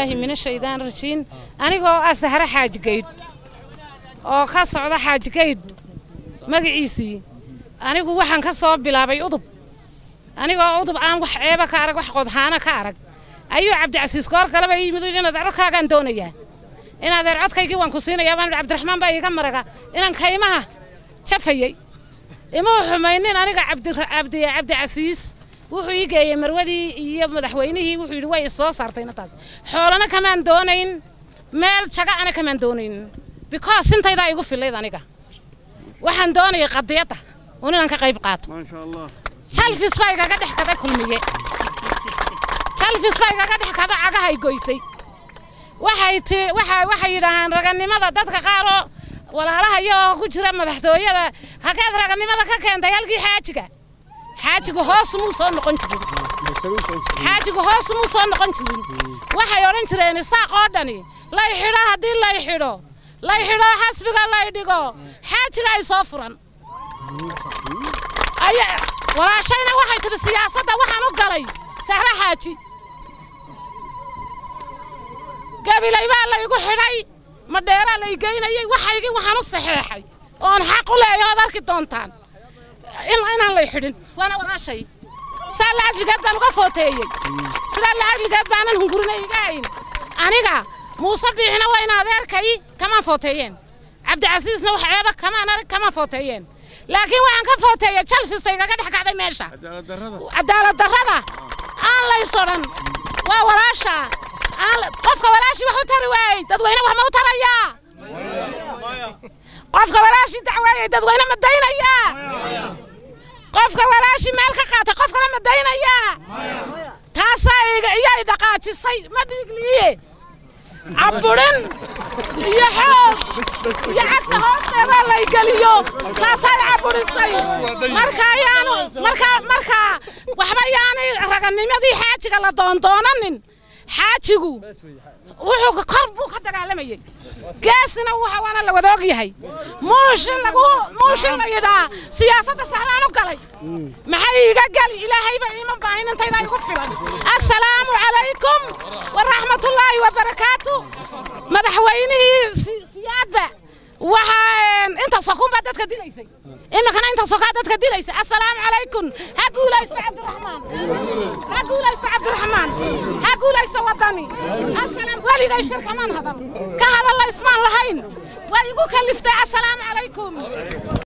billaahi mina shaydaan rajiin anigoo ah sahre xaaji gaydh oo ka socda xaaji gaydh magaciisii anigu waxaan ka soo bilaabay udub anigoo udub aan wax ceeba ka arag wax qodhaana ka arag ayuu cabdicasiis goor galaba yimid inaad codkaagaan doonayaa inaad eer codkaygii waan ku siinayaa baan cabdiraxmaan baa iiga maraga inaan kaymaha jafayey ima xumaynin aniga cabdi cabdicasiis wuxuu ii geeyey marwadii iyo madaxweynihii wuxuu yidhi way isoo saartayna taas xoolana kamaan doonayn meel jaga ana kamaan doonayn because sintaydaa igu filayd aniga waxaan doonayay qadiyadda un inaan ka qayb qaato jalfis baa igaga dhex kada kulmiye jalfis baa igaga dhex kada cagahay goysay waxay ti waxa waxay yidhaahaan raganimada dadka qaaroo walaalahaya oo ku jira madaxtooyada hakeed raganimada ka keentay halkii xaajiga xaajigu hoos muu soo noqon jirin xaajigu hoos muu soo noqon jirin waxay odhan jireen isaaq oo dhani lay xidho haddii lay xidho lay xidho xasbiga lay dhigo xaajiga ay soo furan walaashayna waxay tidhi siyaasadda waxaan u galay sahre xaaji gabilay baa laygu xidhay madheeraa lay geynayay waxaygii waxaan u saxeexay oon xaq u leeyahay ood arki doontaan inaan lay xidhin waana walaashay saa lacagligeed baan uga footeeyey sidaa lacagligeed baanan hungurina iga hayn aniga muuse biixina waa in adeerkay kamaan footeeyeen cabdicasiisna wax ceeba kamaan arag kamaan footeeyeen laakiin waxaan ka footeeyey jalfisa igaga dhex kacday meesha cadaalad darrada aan laysodhan waa walaasha qofka walaashii wax u tari waayey dadweyne wax ma u tarayaa qofka walaashii dacweeyey dadweyne ma daynayaa qofka walaashii meel ka qaatay qof kale ma daynayaa taasaa iyay dhaqaajisay ma dhiigliye cabburin iyo xoog iyo cagta hoosteeda lay geliyo taasay cabburisay marka ayaanu marka marka waxba yaanay raganimadii xaajiga la doondoonanin xaajigu wuxuu kor buu ka dagaalamayey geesina waana la wada og yahay muushin lagu muushin la yidhaa siyaasadda sahlaan u galay maxay iiga geli ilaahayba iima baahin intayda igu filan assalaamu calaykum waraxmatullaahi wabarakaatu madaxweynihii siyaadba waxaa inta sokunbaa dadka dilaysay iminkana inta sokaa dadka dilaysay assalaamu calaykum ha guulaysto cabdiraxmaan ha guulaysto cabdiraxmaan ha guulaysto waddani asalaam weligay shir kamaan hadal ka hadalla ismaan lahayn waa igu kaliftay assalaamu calaykum